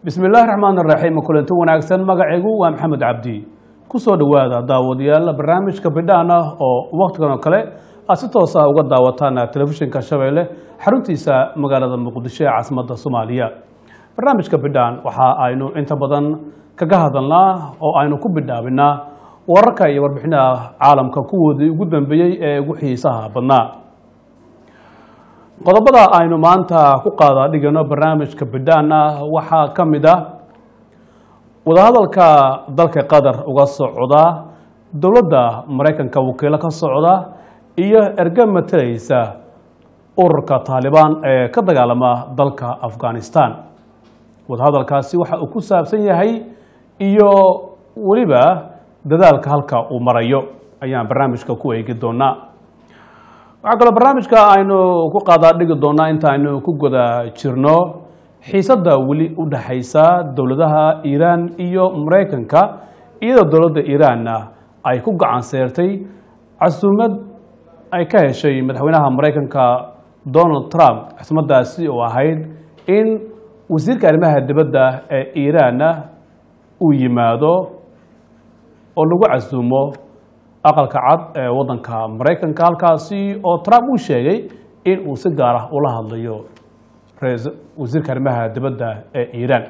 bismi illaahi raxmaan iraxiim kulanti wanaagsan magacaygu waa maxamed cabdi kusoo dhowaada daawadayaal barnaamijka bidhaan ah oo wakhtigan oo kale aad si toos ah uga daawataan telefishinka shabeelle xaruntiisa magaalada muqdisho ee caasimadda soomaaliya barnaamijka bidhaan waxa aynu inta badan kaga hadalnaa oo aynu ku bidhaabinaa wararka iyo warbixinaha caalamka kuwoodii ugu dambeeyey ee ugu xiisaha badnaa qodobada aynu maanta ku qaada dhigano barnaamijka bidhaan ah waxaa ka mid ah wadahadalka dalka qatar uga socda dowladda maraykanka wakiilo ka socda iyo erge matalaysa ururka taalibaan ee ka dagaalama dalka afghanistan wadahadalkaasi waxa uu ku saabsan yahay iyo weliba dadaalka halka uu marayo ayaan barnaamijka ku eegi doonaa waxaa kaloo barnaamijka aynu ku qaadaa dhigi doonaa inta aynu ku guda jirno xiisadda weli u dhexaysa dowladaha iiraan iyo maraykanka iyadoo dowladda iiraanna ay ku gacan seertay casuumad ay ka heshay madaxweynaha maraykanka donald trump casuumadaasi oo ahayd in wasiirka arrimaha dibadda ee iiraanna uu yimaado oo lagu casuumo aqalka cad ee waddanka maraykanka halkaasi oo trump uu sheegay in uu si gaar ah ula hadlayo wasiirka arrimaha dibadda ee iiraan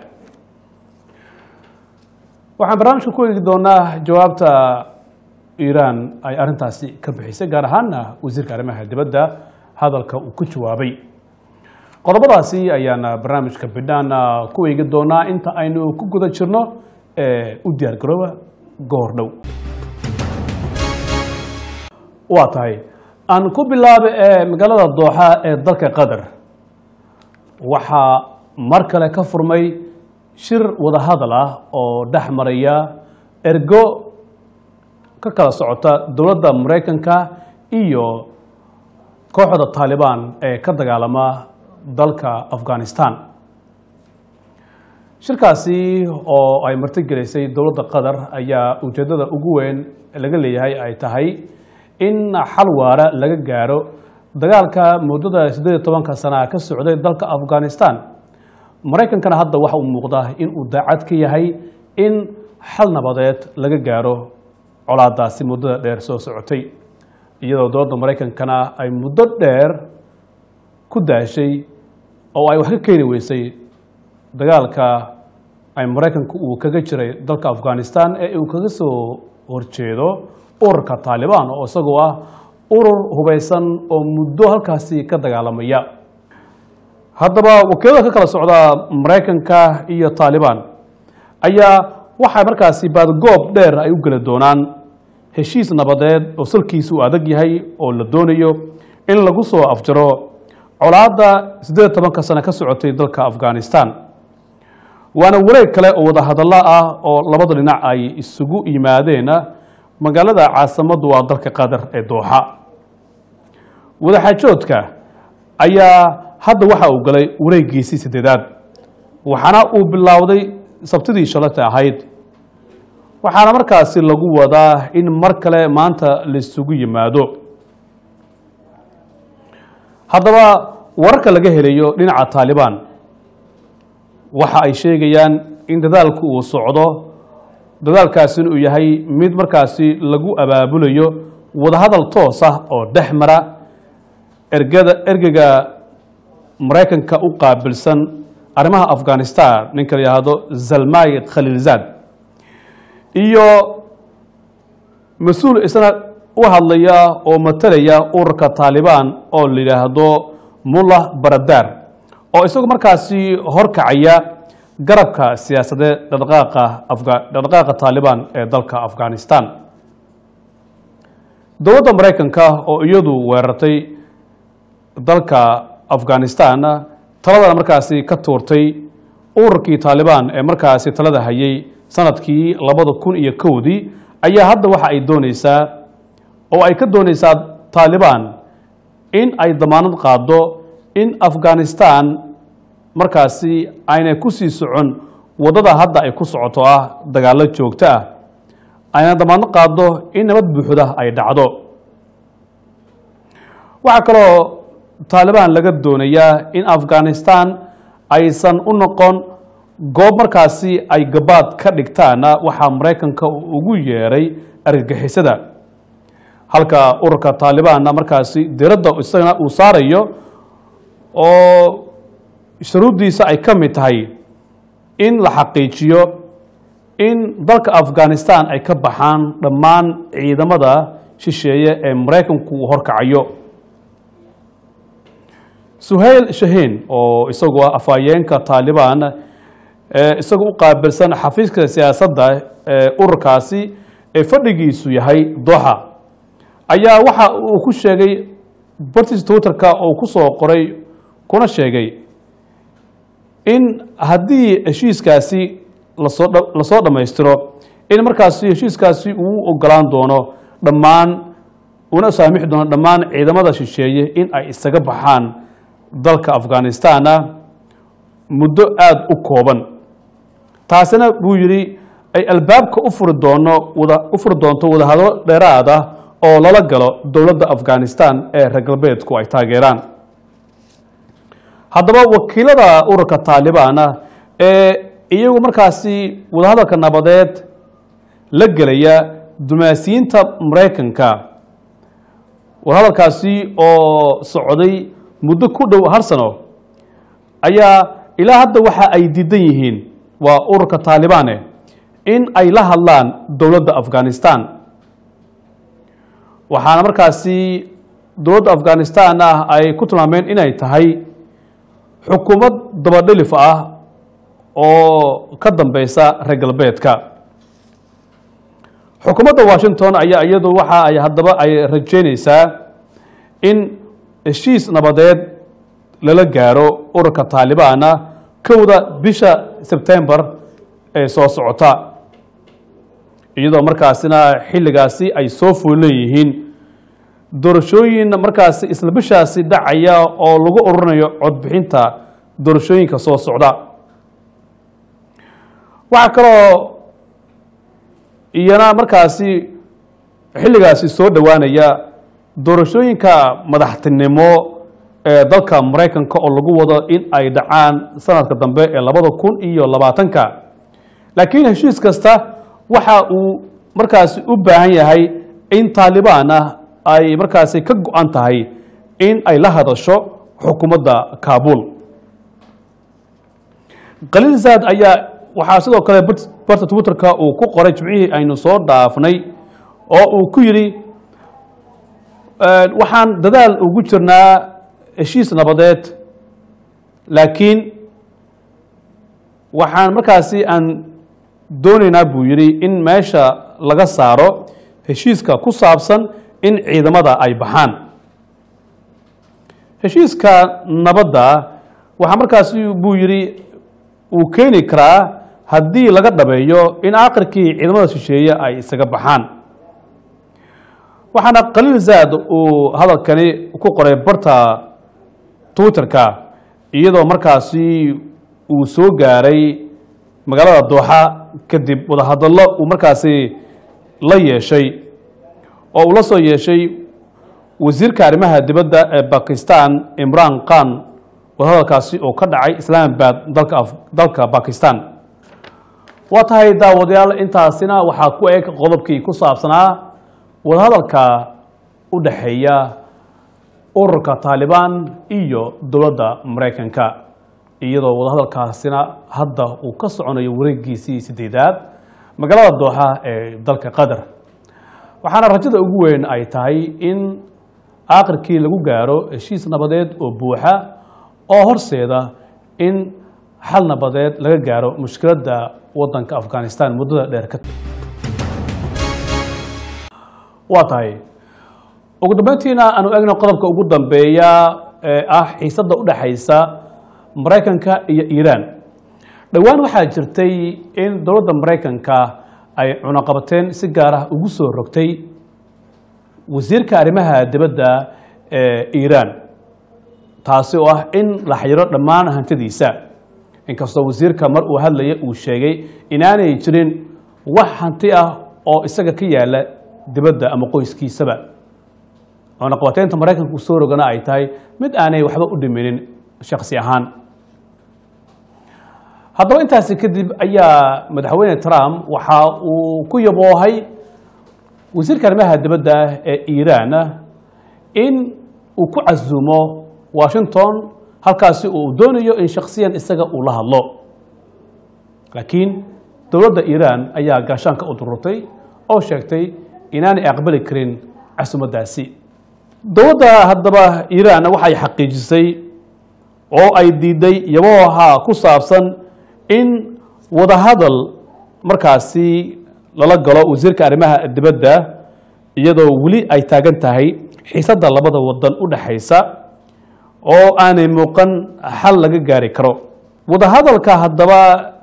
waxaan barnaamijka ku eegi doonaa jawaabta iiraan ay arrintaasi ka bixisay gaar ahaana wasiirka arrimaha dibadda hadalka uu ku jawaabay qodobadaasi ayaana barnaamijka bidhaan ku eegi doonaa inta aynu ku guda jirno ee u diyaar garooba goor dhow waa tahay aan ku bilaaba ee magaalada dooxa ee dalka qatar waxaa mar kale ka furmay shir wadahadal ah oo dhex maraya ergo ka kala socota dowladda maraykanka iyo kooxda taalibaan ee ka dagaalama dalka afghanistan shirkaasi oo ay martigelisay dowladda qatar ayaa ujeeddada ugu weyn laga leeyahay ay tahay in xal waara laga gaaro dagaalka muddada siddeed iyo tobanka sana ka socday dalka afghanistan maraykankana hadda waxa uu muuqdaa in uu daacad ka yahay in xal nabadeed laga gaaro colaadaasi muddada dheer soo socotay iyadoo dowladda maraykankana ay muddo dheer ku daashay oo ay wax ka keeni weysay dagaalka ay maraykanku uu kaga jiray dalka afghanistan ee uu kaga soo horjeedo ururka taalibaan oo isagoo ah urur hubaysan oo muddo halkaasi ka dagaalamaya haddaba wakiilada ka kala socda maraykanka iyo taalibaan ayaa waxaa markaasi baadgoob dheer ay u geli doonaan heshiis nabadeed oo salkiisu uu adag yahay oo la doonayo in lagu soo afjaro colaadda siddeed iyo tobanka sano ka socotay dalka afghanistan waana wareeg kale oo wadahadallo ah oo labada dhinac ay isugu yimaadeen magaalada caasimaddu waa dalka qatar ee dooxa wadaxaajoodka ayaa hadda waxa uu galay wareegiisii saddeedaad waxaana uu bilowday sabtidii shalata ahayd waxaana markaasi lagu wadaa in mar kale maanta laisugu yimaado haddaba wararka laga helayo dhinaca taalibaan waxa ay sheegayaan in dadaalku uu socdo dadaalkaasina uu yahay mid markaasi lagu abaabulayo wadahadal toos ah oo dhex mara ergada ergega maraykanka u qaabilsan arrimaha afghanistan ninka la yidhaahdo zalmay khaliilzad iyo mas-uul isna u hadlaya oo matalaya ururka taalibaan oo la yidhaahdo mullah baradar oo isagu markaasi horkacaya garabka siyaasadeed dhaqdhaqaaqa dhaqdhaqaaqa taalibaan ee dalka afghanistan dowladda maraykanka oo iyadu weerartay dalka afghanistan taladana markaasi ka tuurtay ururkii taalibaan ee markaasi talada hayay sanadkii labada kun iyo kowdii ayaa hadda waxa ay dooneysaa oo ay ka dooneysaa taalibaan in ay damaanad qaado in afghanistan markaasi aynay ku sii socon waddada hadda ay ku socoto ah dagaallo joogto ah ayna damaadno qaado in nabad buuxda ay dhacdo waxaa kaloo taalibaan laga doonayaa in afghanistan aysan u noqon goob markaasi ay gabaad ka dhigtaana waxaa maraykanka ugu yeeray argagixisada halka ururka taalibaanna markaasi diradda isagana uu saarayo oo shuruuddiisa ay ka mid tahay in la xaqiijiyo in dalka afghanistan ay ka baxaan dhammaan ciidamada shisheeye ee maraykanku uu horkacayo suhayl shahiin oo isagu ah afhayeenka taalibaan ee isagu u qaabilsan xafiiska siyaasadda ee ururkaasi ee fadhigiisu yahay doxa ayaa waxa uu ku sheegay bartiis twitterka oo ku soo qoray kuna sheegay in haddii heshiiskaasi lasoo lasoo dhammaystiro in markaasi heshiiskaasi uu ogolaan doono dhammaan una saamixi doono dhammaan ciidamada shisheeye in ay isaga baxaan dalka afghanistanna muddo aada u kooban taasina buu yidhi ay albaabka u furi doono wada u furi doonto wadahadlo dheeraad ah oo lala galo dowladda afghanistan ee reer galbeedku ay taageeraan haddaba wakiilada ururka taalibaana ee iyagu markaasi wadahadalka nabadeed la gelaya dumaasiyiinta maraykanka wadahadalkaasi oo socday muddo ku dhow hal sano ayaa ilaa hadda waxa ay diidan yihiin waa ururka taalibaane in ay la hadlaan dowladda afghanistan waxaana markaasi dowladda afghanistan ah ay ku tilmaameen inay tahay xukuumad dabadhilif ah oo ka dambeysa reer galbeedka xukuumadda washington ayaa iyadu waxa ay haddaba ay rajeynaysaa in heshiis nabadeed lala gaaro ururka taalibaana kowda bisha sebtembar ee soo socota iyadoo markaasina xilligaasi ay soo fuulan yihiin doorashooyin markaasi isla bishaasi dhacaya oo lagu ururinayo codbixinta doorashooyinka soo socda waxaa kaloo iyana markaasi xilligaasi soo dhowaanaya doorashooyinka madaxtinimo ee dalka maraykanka oo lagu wado in ay dhacaan sanadka dambe ee labada kun iyo labaatanka laakiin heshiis kasta waxa uu markaasi u baahan yahay in taalibaan ah ay markaasi ka go-an tahay in ay la hadasho xukuumadda kaabul khaliil zaad ayaa waxaa sidoo kale barta twitterka uu ku qoray jimcihii aynu soo dhaafnay oo uu ku yidhi waxaan dadaal ugu jirnaa heshiis nabadeed laakiin waxaan markaasi aan doonaynaa buu yidhi in meesha laga saaro heshiiska ku saabsan in ciidamada ay baxaan heshiiska nabadda waxaa markaasi buu yidhi uu keeni karaa haddii laga dhabeeyo in aakhirkii ciidamada shisheeye ay isaga baxaan waxaana khaliil zaad uu hadalkani ku qoray barta twitterka iyadoo markaasi uu soo gaaray magaalada dooxa kadib wadahadallo uu markaasi la yeeshay oo uu la soo yeeshay wasiirka arrimaha dibadda ee bakistan imran khan wadahadalkaasi oo ka dhacay islaamabad dalka dalka bakistan waa tahay daawadayaal intaasina waxaa ku eg qodobkii ku saabsanaa wadahadalka u dhexeeya ururka taalibaan iyo dowladda maraykanka iyadoo wadahadalkaasina hadda uu ka soconayo wareegiisii sideedaad magaalada dooxa ee dalka qatar waxaana rajada ugu weyn ay tahay in aakhirkii lagu gaaro heshiis nabadeed oo buuxa oo horseeda in xal nabadeed laga gaaro mushkiladda waddanka afghanistan muddada dheer ka waa tahay ugu dambeyntiina aanu egno qodobka ugu dambeeya ee ah xiisadda u dhexaysa maraykanka iyo iiraan dhowaan waxaa jirtay in dowladda maraykanka ay cunaqabateen si gaar ah ugu soo rogtay wasiirka arrimaha dibadda ee iiraan taasi oo ah in la xayiro dhammaan hantidiisa inkastoo wasiirka mar uu hadlaya uu sheegay inaanay jirin wax hanti ah oo isaga ka yaala dibadda ama qoyskiisaba cunaqabateynta maraykanka usoo rogana ay tahay mid aanay waxba u dhiminin shaksi ahaan haddaba intaasi kadib ayaa madaxweyne trump waxa uu ku yaboohay wasiirka arrimaha dibadda ee iiraan in uu ku casuumo washington halkaasi uu doonayo in shaksiyan isaga uu la hadlo laakiin dowladda iiraan ayaa gaashaanka u dururtay oo sheegtay inaanay aqbali karin casuumadaasi dowladda haddaba iiraan waxay xaqiijisay oo ay diiday yabooha ku saabsan in wadahadal markaasi lala galo wasiirka arrimaha dibadda iyadoo weli ay taagan tahay xiisadda labada wadan u dhexaysa oo aanay muuqan xal laga gaari karo wadahadalka haddaba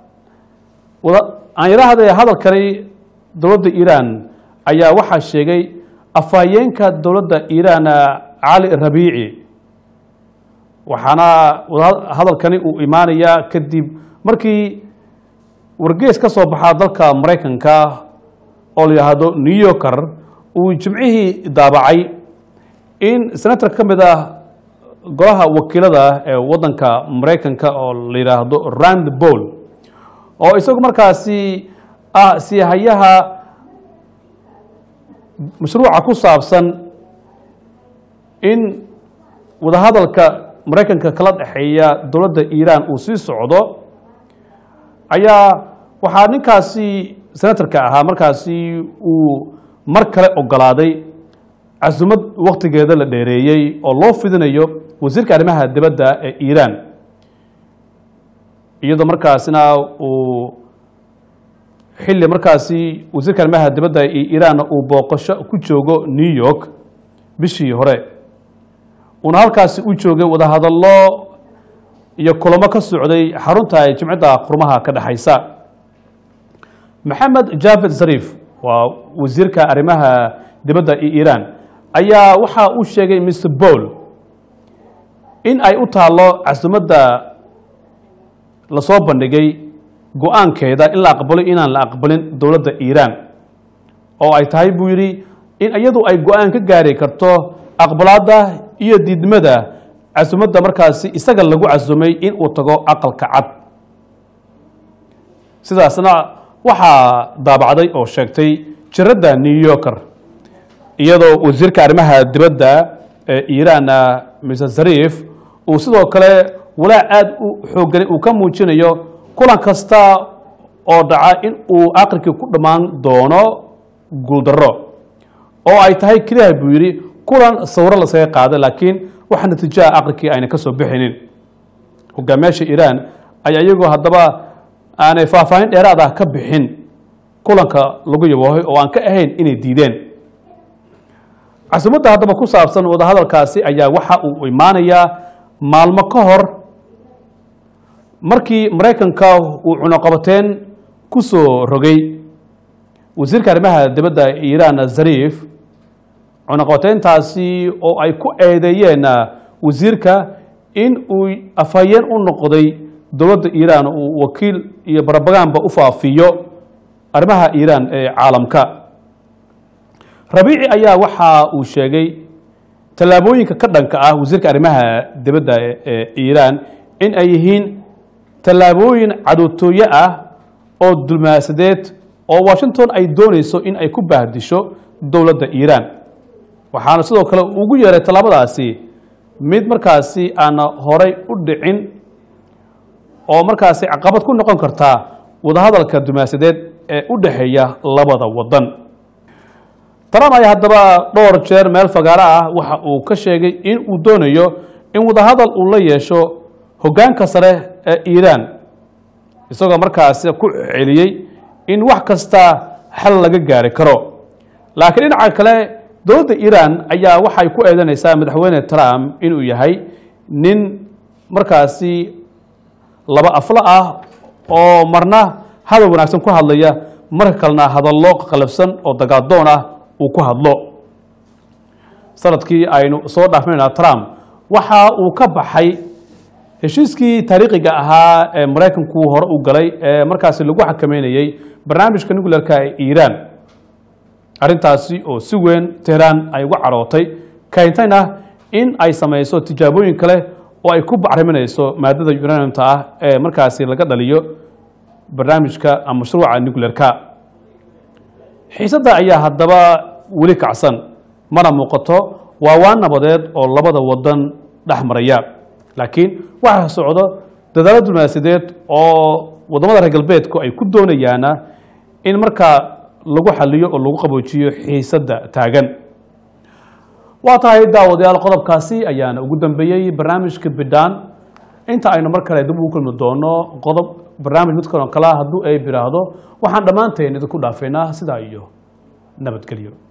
aan yidhaahday hadalkani dowladda iiraan ayaa waxaa sheegay afhayeenka dowladda iiraan cali rabiici waxaana hadalkani uu imaanayaa kadib markii wargees ka soo baxaa dalka maraykanka oo la yidhaahdo new yorker uu jimcihii daabacay in senator ka mid ah golaha wakiilada ee waddanka maraykanka oo la yidhaahdo rand boll oo isagu markaasi ah siihayaha mashruuca ku saabsan in wadahadalka maraykanka kala dhexeeya dowladda iiraan uu sii socdo ayaa waxaa ninkaasi senatorka ahaa markaasi uu mar kale ogolaaday casumad waktigeeda la dheereeyey oo loo fidinayo wasiirka arrimaha dibadda ee iiraan iyadoo markaasina uu xilli markaasi wasiirka arrimaha dibadda ee iiraan uu booqasho ku joogo new york bishii hore uuna halkaasi u joogay wadahadallo iyo kulamo ka socday xarunta jimcadda qurmaha ka dhexaysa maxamed javed zariif waa wasiirka arrimaha dibadda ee iiraan ayaa waxa uu sheegay mr boll in ay u taallo casumadda lasoo bandhigay go-aankeeda in la aqbalo inaan la aqbalin dowladda iiraan oo ay tahay buu yidhi in iyadu ay go-aan ka gaari karto aqbalaadda iyo diidmada casumadda markaasi isaga lagu casumay in uu tago aqalka cad sidaasna waxaa daabacday oo sheegtay jiradda new yorker iyadoo wasiirka arrimaha dibadda ee iiraan mr zariif uu sidoo kale walaac aada u xooggani uu ka muujinayo kulan kasta oo dhaca in uu aqrikii ku dhammaan doono guuldarro oo ay tahay keliya buu yidhi kulan sawiro lasaga qaaday laakiin waxa natiijaha aqrikii ayna ka soo bixinin hogaamiyaasha iiraan ayaa iyagoo haddaba aanay faahfaahin dheeraad ah ka bixin kulanka lagu yaboohay oo aan ka ahayn inay diideen casumadda haddaba ku saabsan wadahadalkaasi ayaa waxa uu imaanayaa maalmo ka hor markii maraykanka uu cunuqabateen ku soo rogay wasiirka arrimaha dibadda iiraan zariif cunuqabateyntaasi oo ay ku eedeeyeen wasiirka in uu afhayeen u noqday dowladda iiraan uu wakiil iyo barabagaanba u faafiyo arrimaha iiraan ee caalamka rabiici ayaa waxa uu sheegay tallaabooyinka ka dhanka ah wasiirka arrimaha dibadda ee iiraan in ay yihiin tallaabooyin cadowtooye ah oo dulmaasadeed oo washington ay doonayso in ay ku baahdisho dowladda iiraan waxaana sidoo kale ugu yeeray tallaabadaasi mid markaasi aan horay u dhicin oo markaasi caqabad ku noqon kartaa wadahadalka dulmaasadeed ee u dhexeeya labada wadan trump ayaa haddaba dhowr jeer meel fagaaro ah waxa uu ka sheegay in uu doonayo in wadahadal uu la yeesho hoggaanka sare ee iiraan isagoo markaasi ku celiyey in wax kasta xal laga gaari karo laakiin dhinaca kale dowladda iiraan ayaa waxay ku eedanaysaa madaxweyne trump inuu yahay nin markaasi laba aflo ah oo marna hadal wanaagsan ku hadlaya marka kalena hadallo qalafsan oo dagaadoon ah uu ku hadlo sanadkii aynu soo dhaafnayna trump waxa uu ka baxay heshiiskii taariikhiga ahaa ee maraykanku hore u galay ee markaasi lagu xakameynayey barnaamijka nuclearka ee iiraan arrintaasi oo si weyn tehraan ay uga carootay keentayna in ay samayso tijaabooyin kale oo ay ku bacriminayso maadada uraniumta ah ee markaasi laga dhaliyo barnaamijka ama mashruuca nuclearka xiisadda ayaa haddaba weli kacsan mana muuqato waa waan nabadeed oo labada wadan dhex maraya laakiin waxaa socdo dadaalo diblomaasiyadeed oo wadamada reer galbeedku ay ku doonayaana in markaa lagu xaliyo oo lagu qaboojiyo xiisadda taagan waa tahay daawadayaal qodobkaasi ayaana ugu dambeeyey barnaamijka bidhaan inta aynu mar kale dib ugu kulmi doono qodob barnaamij mid kaloo kale hadduu ay biraahdo waxaan dhammaanteen idinku dhaafaynaa sidaa iyo nabadgelyo